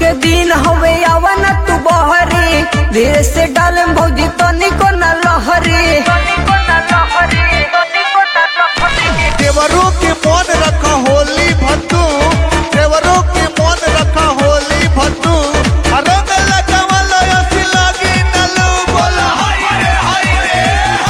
के दिन हवे आवन तू बहरी धीरे से डाले भौजी तनिको न लहरी देवरों के मन रखा होली भद्दू देवरों के मन रखा होली भद्दू रंग लगावल असी लागी नलू बोला हाय रे हाय रे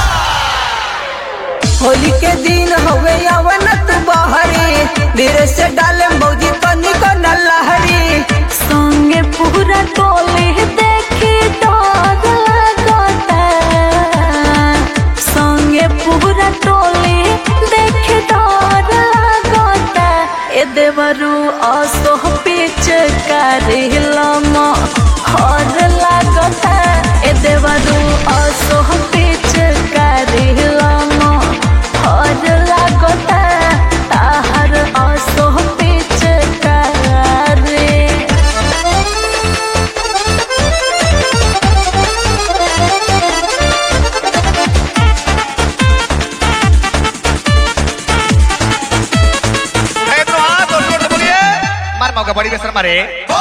होली के दिन हवे आवन तू बहरी धीरे से डाले भौजी तनिको न लहरी संगे पूरा टोली देखी डर लगता संगे पूरा टोली देखी डर लगता ए देवरू असो पीछ करिलम हर लगता ए देवरू असो पीछ करिलम हर लगता ताहर असो पीछ करे है तो हाथ और जोर से बोलिए मार मौका बड़ी बेसर मारे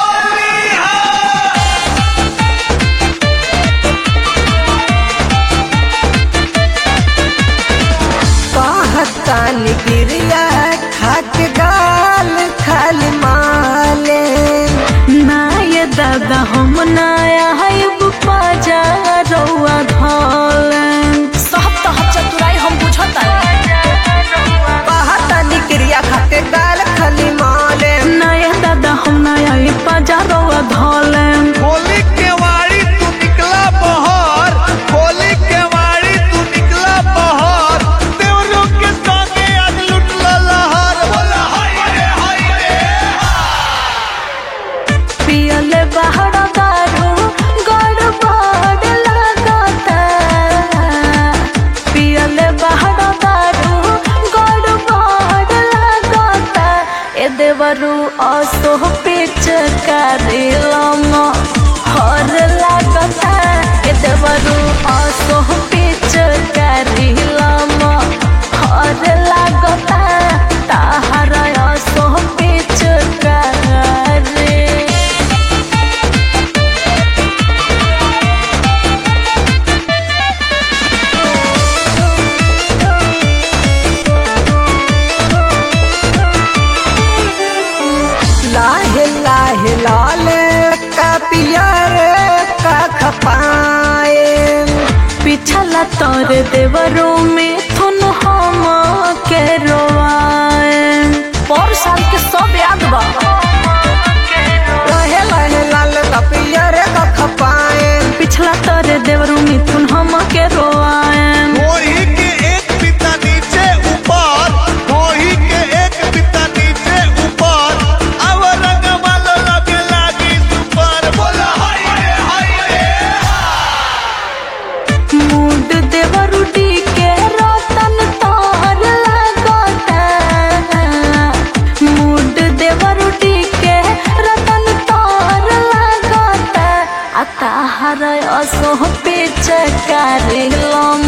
कहतानी गिरिया खाक गाल खाली माले ना ये दादा हम नया है बाजा रउआ धोलन सब तो हम चतुराई हम बुझता कहतानी गिरिया खाक गाल खाली माले ना ये दादा हम नया है बाजा रउआ धोलन होली के वाड़ी तू निकला बहर होली के वाड़ी तू निकला बहर देवरों के संगे आज लुटला लहर बोला हाय रे हाय रे पियले बाहर दारू गड़बड़ लगता पियले बाहर दारू गड़बड़ लगता ए देवरू असो पीछ करिलम हर लगता ए देवरू असो पीछ करिलम हर लगता ताहर असो पीछ करे लाहे लाहे लाल का पियर का खपाए पिछला तोर देवरों में थुन हम के रोवाए पर साल के सब याद बा लाहे लाहे लाल का पियर का खपाए पिछला तोर देवरों में थुन हम के रोवाए मोही के एक पिता नीचे ऊपर मोही के एक पिता नीचे ऊपर अब रंग वालो लगे लागी सुपर बोला हाय रे हाय रे मूड देवरू डी के रतन तोर लगता मूड देवरू डी के रतन तोर लगता आ ताहर असो पीछ करिलम